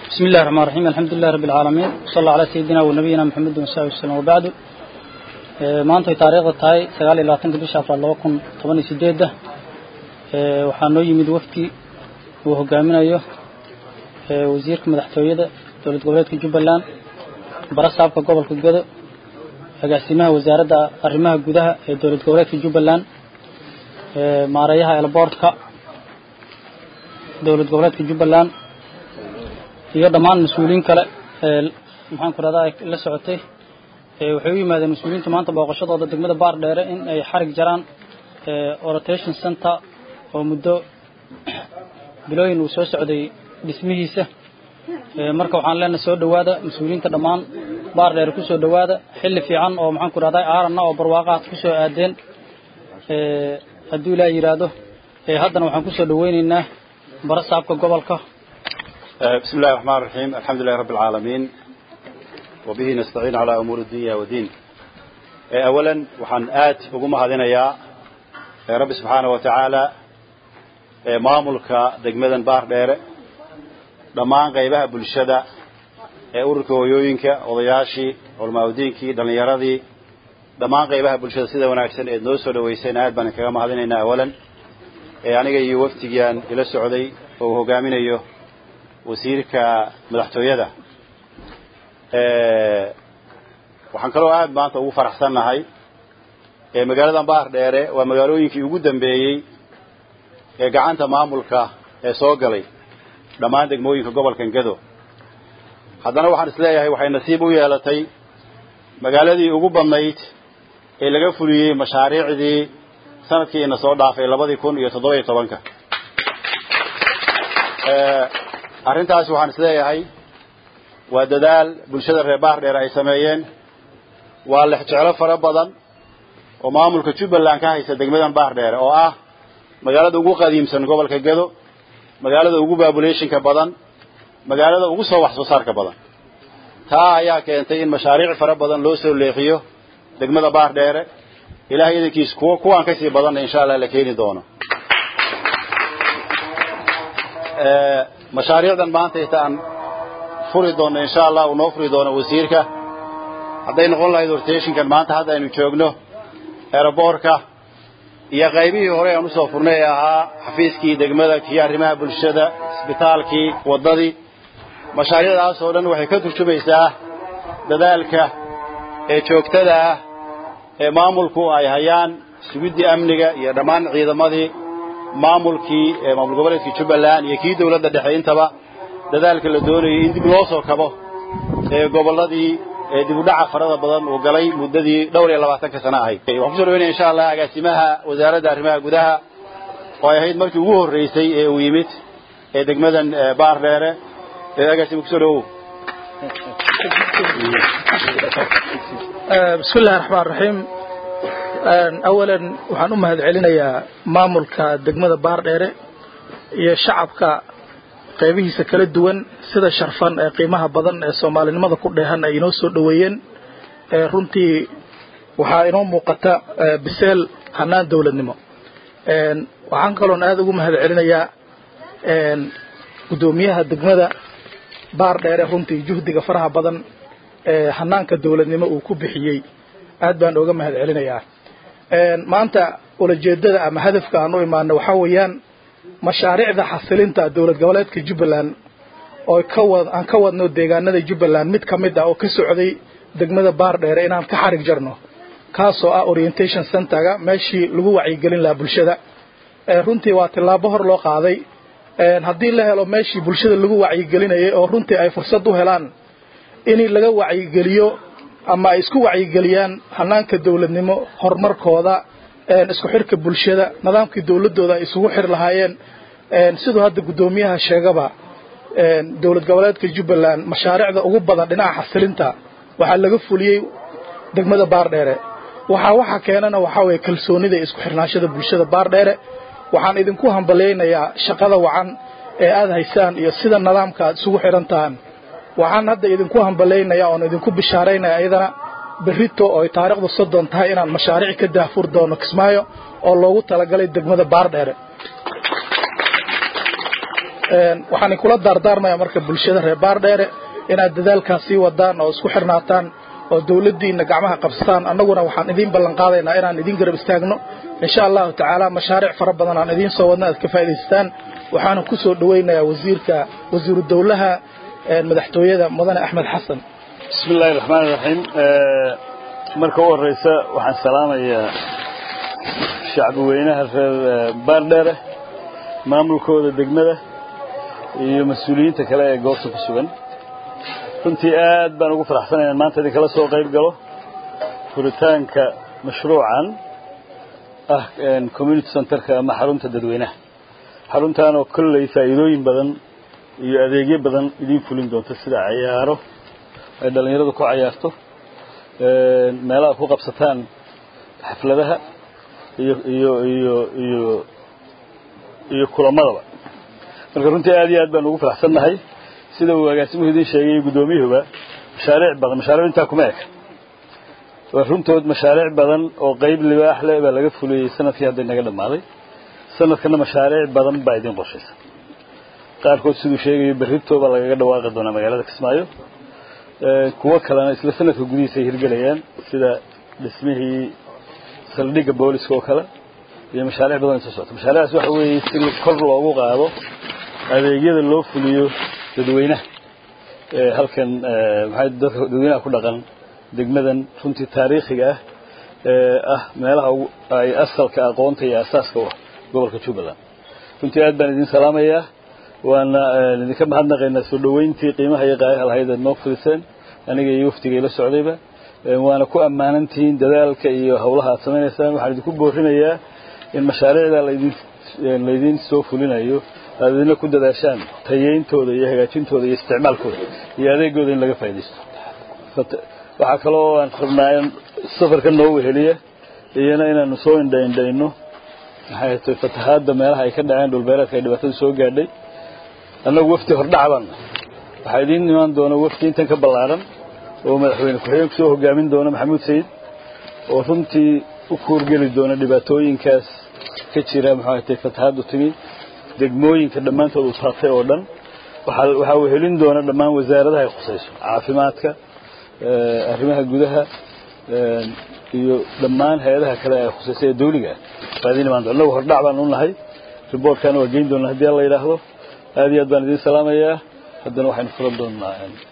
بسم الله الرحمن الرحيم الحمد لله رب العالمين صلى الله على سيدنا ونبينا محمد وصحبه وسلم وبعد maanta ay taariikhda tahay sagaal iyo labaatanka bisha afraad laba kun toban iyo sideedda waxaa noo yimid wafdi uu hogaaminayo wasiirka madaxtooyada dowlad goboleedka jubbaland barasaabka gobolka godo agaasimaha wasaaradda arrimaha gudaha ee dowlad goboleedka jubbaland maareeyaha elboortka dowlad goboleedka jubbaland iyo dhammaan mas-uuliyiin kale ee maxaan ku rahdaa la socotay waxay u yimaadeen mas-uuliyiinta maanta booqashadooda degmada baar dheere in ay xarig jaraan orotation center oo muddo bilooyin uu soo socday dhismihiisa marka waxaan leenahay soo dhowaada mas-uuliyiinta dhammaan baar dheere ku soo dhowaada xilli fiican oo maxaan ku rahdaa aaranna oo barwaaqaad ku soo aadeen hadduu ilaa yidhaahdo haddana waxaan ku soo dhoweyneynaa barasaabka gobolka بسم الله الرحمن الرحيم الحمد لله رب العالمين وبه نستعين على أمور الدنيا والدين أولا وحن آت وقوم هذين يا رب سبحانه وتعالى ماملك دقمدا بار دير دمان غيبها بلشدة ururka hooyooyinka odayaashii olmaawdiinkii dhallinyaradii dhammaan qaybaha bulshada sida wanaagsan eed noo soo dhaweyseen aad baan kaga mahadinaynaa awalan aniga iyo waftigiiaan ila socday oo uu hogaaminayo wasiirka madaxtooyada waxaan kaloo aad maanta ugu faraxsannahay magaaladan baar dheere waa magaalooyinkii ugu dambeeyey ee gacanta maamulka ee soo galay dhammaan degmooyinka gobolkan gado haddana waxaan isleeyahay waxay nasiib u yeelatay magaaladii ugu badnayd ee laga fuliyey mashaariicdii sanadkiina soo dhaafay labadii kun iyo toddoba iyo tobanka arrintaasi waxaan isleeyahay waa dadaal bulshada reer baar dheer ay sameeyeen waa lexjeclo fara badan oo maamulka jubbaland ka haysta degmadan baar dheere oo ah magaalada ugu qadiimsan gobolka gado magaalada ugu babulationka badan magaalada ugu soo wax soo saarka badan taa ayaa keentay in mashaariic fara badan loo soo leexiyo degmada baar dheere ilahay idankiis kuwa kuwaan kasii badanna insha allah la keeni doono mashaariicdan maanta intaan furi doono insha allah uu noo furi doono wasiirka hadday noqon lahayd rotationkan maanta hadda aynu joogno aeroboortka iyo qaybihii hore aan usoo furnay ee ahaa xafiiskii degmada kii arrimaha bulshada isbitaalkii waddadii mashaariicdaas oo dhan waxay ka turjumaysaa dadaalka ee joogtada ah ee maamulku ay hayaan sugiddii amniga iyo dhammaan ciidamadii maamulkii maamul goboleedkii jubbaland iyo kii dawladda dhexe intaba dadaalka la doonayay in dib loo soo kabo ee gobolladii dib u dhaca farada badan uu galay muddadii dhowr iyo labaatanka sano ahayd waxaan kusoo dhaweynaya insha allah agaasimaha wasaaradda arrimaha gudaha oo ay ahayd markii ugu horreysay ee uu yimid ee degmadan baar dheere agaasima kusoo dhawow bismi illahi raxmaan raxiim awalan waxaan u mahad celinayaa maamulka degmada baardheere iyo shacabka qaybihiisa kala duwan sida sharfan ee qiimaha badan ee soomaalinimada ku dheehan ay inoo soo dhoweeyeen runtii waxaa inoo muuqata biseel hanaan dowladnimo waxaan kaloon aada ugu mahad celinayaa guddoomiyaha degmada baardheere runtii juhdiga faraha badan ee hanaanka dowladnimo uu ku bixiyey aad baan ooga mahad celinayaa maanta ulajeedada ama hadafka aan u imaano waxaa weeyaan mashaariicda xasilinta dowlad goboleedka jubbaland oo aan ka wadno deegaanada jubbaland mid ka mid ah oo ka socday degmada baar dheere inaan ka xarig jarno kaasoo ah orientation centerga meeshii lagu wacyigelin lahaa bulshada runtii waa tillaabo hor loo qaaday haddii la helo meeshii bulshada lagu wacyigelinayay oo runtii ay fursad u helaan in laga wacyigeliyo ama ay isku wacyigeliyaan hanaanka dowladnimo horumarkooda isku xirka bulshada nidaamkii dowladooda ay isugu xir lahaayeen siduu hadda guddoomiyaha sheegaba dowlad goboleedka jubbaland mashaariicda ugu badan dhinaca xasilinta waxaa laga fuliyey degmada baardheere waxaa waxa keenana waxaa weeye kalsoonida isku xirnaashada bulshada baardheere waxaan idinku hambalyaynayaa shaqada wacan ee aada haysaan iyo sida nidaamka aad isugu xidhantahan waxaan hadda idinku hambalaynayaa oon idinku bishaaraynaya iyadana berrito oo ay taariikhdu soddon tahay inaan mashaariic ka daahfur doono kismaayo oo loogu talagalay degmada baardheere waxaan kula daardaarmayaa marka bulshada reer baardheere inaad dadaalkaas sii wadaan oo isku xirnaataan oo dawladdiina gacmaha qabsataan annaguna waxaan idiin ballan qaadaynaa inaan idiin garab istaagno insha allahu tacaala mashaariic fara badan aan idiin soo wadna aad ka faa'idaystaan waxaana ku soo dhowaynayaa wasiirka wasiiru dawlaha madaxtooyada mudane axmed xasan bismi illaahi raxmaan iraxiim marka u horreysa waxaan salaamayaa shacbi weynaha reer baardheere maamulkooda degmada iyo mas-uuliyiinta kale ee goobta ku sugan runtii aad baan ugu faraxsanay inaan maanta idinkala soo qayb galo furitaanka mashruucan ah community centerka ama xarunta dadweynaha xaruntan oo kolley faa'iidooyin badan iyo adeegyo badan idiin fulin doonto sida cayaaro ay dhallinyaradu ku cayaarto meelaha ku qabsataan xafladaha iyo iyo iyo iyo iyo kulamadaba marka runtii aad iyo aad baan ugu faraxsannahay sida uu agaasimuhu idiin sheegay guddoomiyuhuba mashaariic badan mashaariic intaa kuma eka waa runtood mashaariic badan oo qayb libaax leh baa laga fuliyey sanadkii hadda inaga dhammaaday sanadkana mashaariic badan baa idiin qorshaysa qaarkood siduu sheegayo berrito baa lagaga dhawaaqi doonaa magaalada kismaayo kuwo kalena isla sanadka gudihiisa ay hirgelayaan sida dhismihii saldhigga booliska oo kale iyo mashaariic badan soo socota mashaariicdaas waxa weeye si kor loogu qaado adeegyada loo fuliyo dadweynaha halkan maxay dadka dadweynaha ku dhaqan degmadan runtii taariikhiga ah ee ah meelaha ay asalka aqoonta iyo asaaska u ah gobolka jubbaland runtii aad baan idin salaamayaa waana idinka mahadnaqaynaa soo dhoweyntii qiimaha iyo qaayaha lahayd aad noo fudiseen aniga iyo waftigay la socdayba waana ku ammaanantihiin dadaalka iyo howlaha aad samaynaysaan waxaan idinku boorinayaa in mashaariicda laydin laydiin soo fulinayo aad idina ku dadaashaan tayeyntooda iyo hagaajintooda iyo isticmaalkooda iyo adeegooda in laga faaidaysto waxaa kaloo aan rabnaa in safarka noo weheliya iyana inaanu soo indhaindhayno maxay tay fatahaadda meelaha ay ka dhaceen dhulbeereedka ay dhibaatada soo gaadhay annagu wafti hordhac baan waxaa idiin imaan doona wafti intan ka ballaaran oo madaxweyne ku-xigeenku soo hogaamin doona maxamuud sayid oo runtii u kuurgeli doona dhibaatooyinkaas ka jira maxay tay fatahaaddu timi degmooyinka dhammaantood uu taabtay oo dhan waxaa waxaa uu helin doona dhammaan wasaaradaha ay khusayso caafimaadka arrimaha gudaha iyo dhammaan hay-adaha kale ee khusaysa ee dawliga ah baa idiin imaan doona annagu hordhac baan u nahay riboortkana waa geyn doona haddii alla yidhaahdo aad iyo aad baan idiin salaamayaa haddana waxaynu furan doonaa